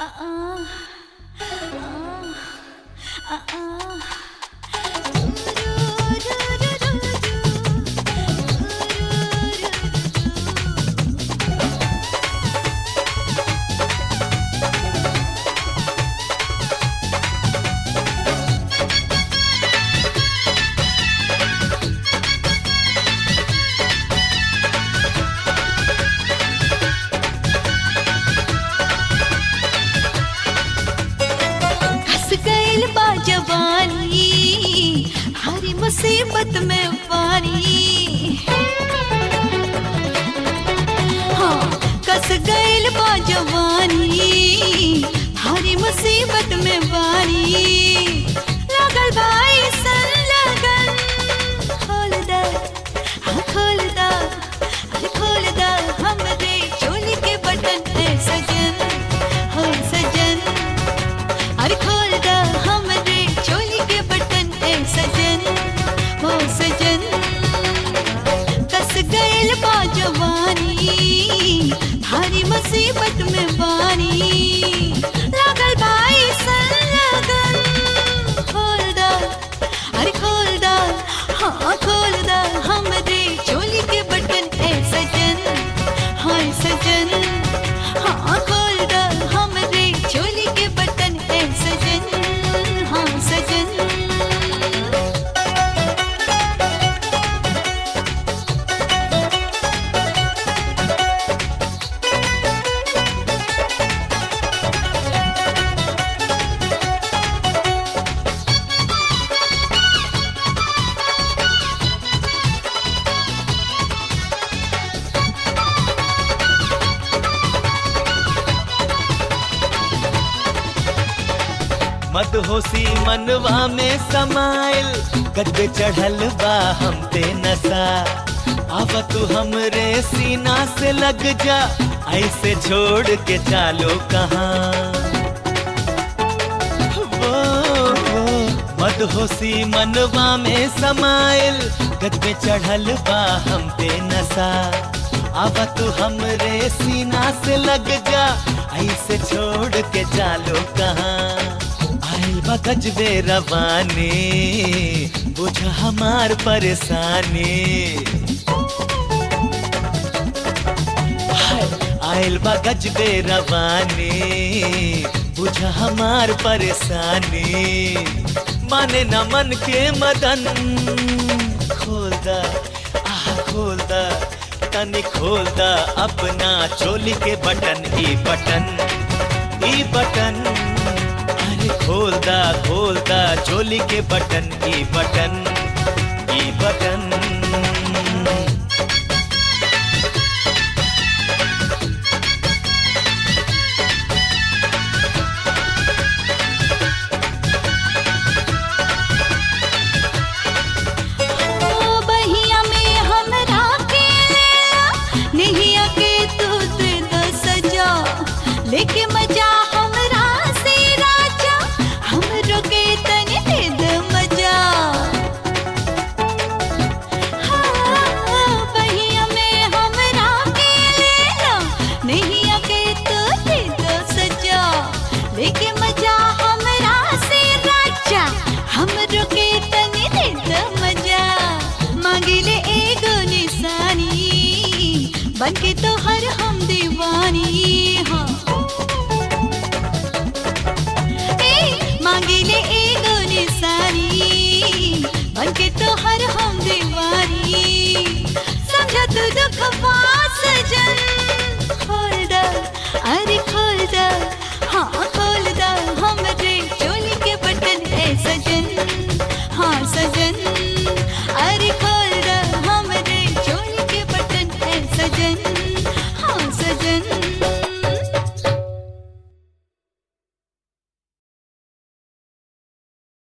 हंस गइल बा जवानी हरी मुसीबत में पानी हाँ कस गइल बा जवानी हरी मुसीबत में पानी लागल भाई सन लगन खोल दा हाँ खोल दा अरे खोल दा हमरे चोली के बटन है सजन हो सजन अरे खोल दा हमरे चोली के बटन ए सजन हो सजन कस गइल बा जवानी भारी मुसीबत में बानी लागल भाई सन लगन खोल दा अरे खोल दा हाँ खोल दा हमरे चोली के बटन ए सजन हाय सजन हाँ खोल दा हमरे चोली के बटन ए सजन हाँ सजन मदहोशी मनवा में समाइल गजबे चढ़ल बा हम पे नशा अब तू हमरे सीना से लग जा ऐसे छोड़ के चालो कहाँ वो, वो, मदहोशी मनवा में समाइल गजबे चढ़ल बा हम पे नशा अब तू हमरे सीना से लग जा ऐसे छोड़ के चालो कहाँ आइल बा गजबे रवानी बुझ हमार परेशानी हाय, आइल बा गजबे रवानी बुझ हमार परेशानी माने न मन के मदन खोल दा आह खोल दा तनी खोल दा अपना चोली के बटन ई बटन ई बटन अरे खोल दा खोल दा चोली के बटन ई बटन ई बटन